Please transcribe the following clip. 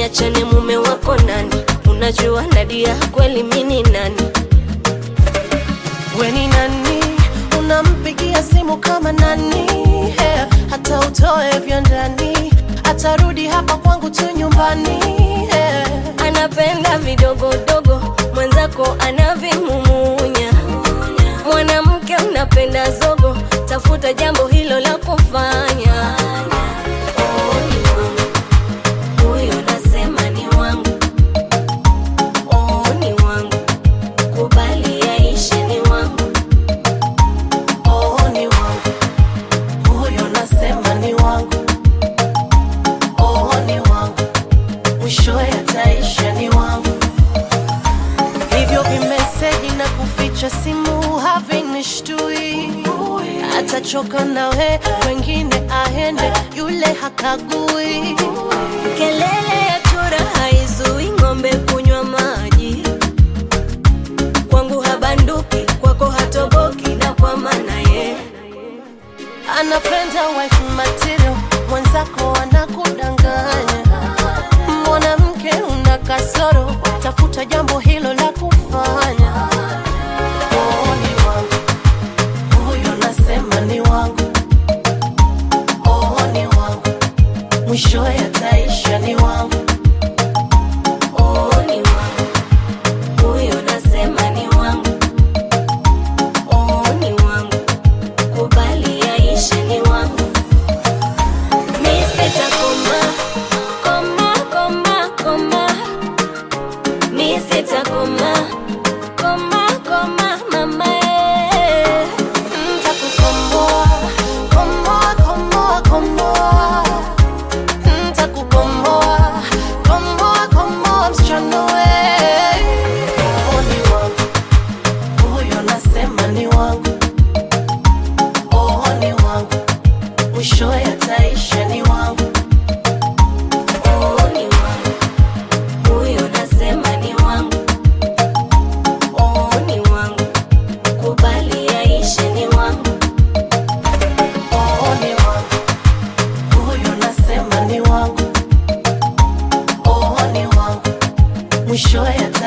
niachane mume wako nani unajua nadia kweli mini nani We ni nani? Unampigia simu kama nani? Hey, hata utoe vya ndani, atarudi hapa kwangu tu nyumbani. Hey. anapenda vidogodogo mwenzako anavimumunya mwanamke unapenda zogo tafuta jambo hilo la kufanya Oh, ni wangu. Huyo nasema ni wangu Oh, ni wangu kubali yaishe ni wangu Oh, ni wangu huyo, nasema ni wangu. Oh, ni wangu mwishowe ataisha ni wangu. Hivyo vimeseji na kuficha simu havinishtui, atachoka nawe, wengine aende, yule hakagui. kelele ya chura haizui ng'ombe kunywa maji kwangu habanduki kwako hatoboki na kwa maana ye anapenda wife material, mwenzako anakudanganya. Mwanamke una kasoro, tafuta jambo hilo la kufanya. Oh, ni wangu huyo, nasema ni wangu. Oh, ni wangu mwishowe ataisha ni wangu. Oh, ni wangu huyo nasema ni wangu Oh, ni wangu kubali yaishe ni wangu mi sitakoma koma koma koma mi sitakoma koma koma mama eh. Ntakukomboa, komboa, komboa, komboa. Ntakukomboa, komboa, komboa, msichana we. Oh, ni wangu. Huyo nasema ni wangu. Oh, ni wangu. Mwishowe ataisha ni wangu. Oh, ni wangu huyo nasema ni wangu Oh, ni wangu kubali yaishe ni wangu Oh, ni wangu. Huyo nasema ni wangu. Oh, ni wangu. Mwishowe ataisha